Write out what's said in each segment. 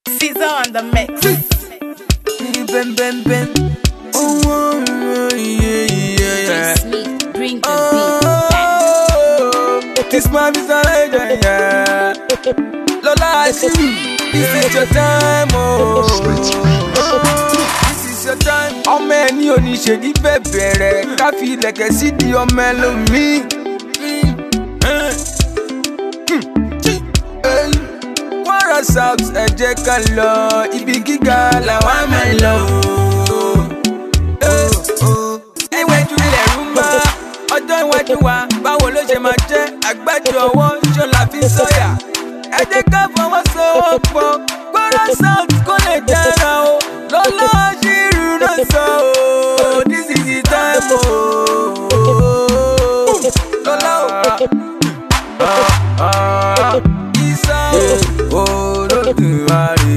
Caesar on the mix. Ben, ben, ben. Oh, oh, oh, yeah, yeah, yeah. Smith, bring the beat back. Oh, this man is a legend, yeah. Lola, I see you. This is your time, oh. This is your time. Ọmọ ẹni oníṣègì bẹ̀bẹ̀ rẹ̀ ká fi ilẹ̀kẹ̀ sí di ọmọ ẹlòmíì. Kwara South ẹ jẹ́ ká lọ ibi gíga làwa máa ń lọ. Iwájú lẹ̀rú ń bá ọjọ́ iwájú wa báwo ló ṣe máa jẹ́ àgbájọ ọwọ́ ṣó la fi ń sọ̀yà. Ẹ jẹ́ ká fọwọ́sowọ́pọ̀ Kwara South kó lè dára o. Lọ́lá ṣírù náà sọ o. This is the time o. Lọ́lá o. Isa o. Olódùmarè.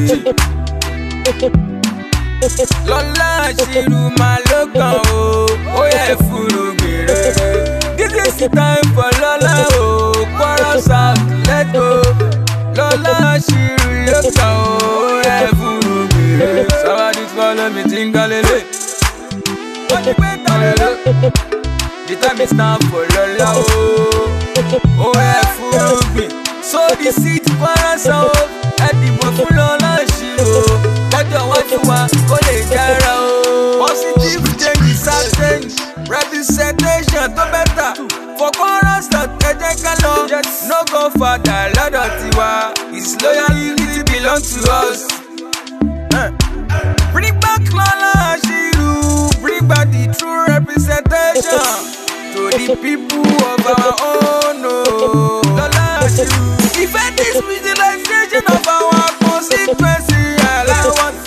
Lọ́lá ṣírù máa ló kàn o. Ó yẹ fúru gbèrè. This is the time for Lọ́lá o. Kwara South let's go. Lọ́lá ṣírù ló kàn o. Ó yẹ fúru gbèrè. Somebody follow me tingalele. Wọ́n ti gbé talele. The time is now for Lọ́lá o. Ó yẹ fúru gbìn. So the seed Kwara South. Ẹ dìbò fún Lọ́lá ṣírù o. Lọ́jọ́ iwájú wa kó lè dára o. Positive change is certain. Representation tó bẹ́tà. For Kwara South ẹ jẹ́ ká lọ. No go further lọ́dọ̀ tiwa. His loyalty belong to us. Eh. Bring back Lọ́lá Ashiru. Bring back the true representation to the people of our own. Oh. Lọ́lá Ashiru. Defend this visualization of our constituency allowance.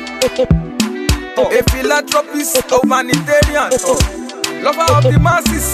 A philanthropist, humanitarian, lover of the masses.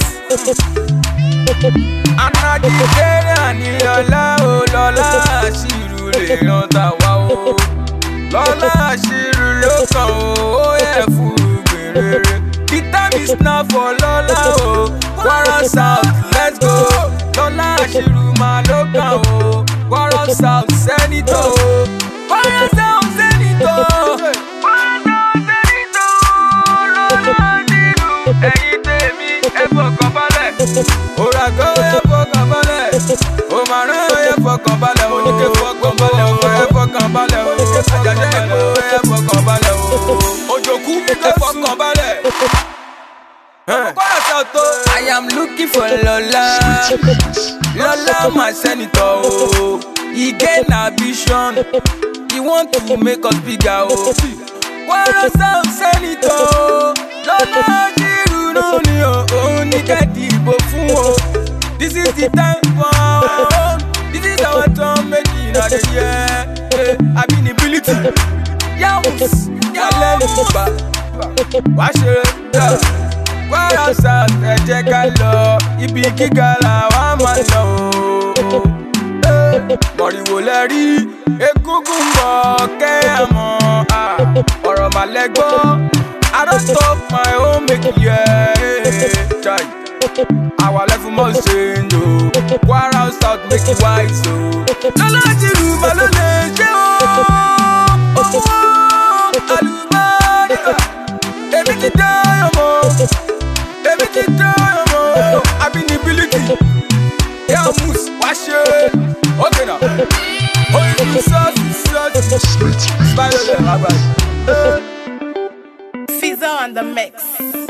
An Nigerian ni Lọ́lá o, Lọ́lá Ashiru lè yan tàwa o. Lọ́lá Ashiru ló kàn o, ó yẹ fúru gbèrèrè. The time is now for Lọ́lá o, Kwara South let's go. Lọ́lá Ashiru máa ló kàn o, Kwara South Senator o. Kwara South Senator. Kwara South Senator. Lọ́lá Ashiru. Ẹ̀yin tèmi ẹ fọkàn balẹ̀. Òràgọ́ ẹ fọkàn balẹ̀. Òmàrán ẹ fọkàn balẹ̀. Oníke fọkàn balẹ̀. Ọ̀fẹ́ ẹ fọkàn balẹ̀. Àjàjẹ́ èkó ẹ fọkàn balẹ̀. Òjòkú ẹ fọkàn balẹ̀. Kwara South o. I am looking for Lola. Lola my senator o. He get ambition. He want to make us bigger o. Kwara South senator o. Lola Ashiru náà ni o. Òun ní ká dìbò fún o. This is the time for our own. This is our turn making a dey hear. Ability. Yahoo! Yálẹ̀ ní bá. Wá ṣe é. Kwara South ẹ jẹ́ ká lọ ibi gíga làwa máa lọ o. Mọ̀rìwò lẹ rí egúngún bọ̀ kẹ́ ẹ mọ̀ ah, ọ̀rọ̀ màlẹ́ gbọ́. I don talk my own make you hear. Chai. Our level must change o. Kwara South make you wise o. Lọ́lá Ashiru mà ló lè ṣe o. Owó àlùbáríkà. Èmi ti dá ọmọ. Èmi ti dá ọmọ. Ability. Yà mus wá ṣe. Okay na. Oyin sọ́ọ̀sì sọ́ọ̀sì. Smile lọ́lẹ̀ rábàá. Caesar on the mix.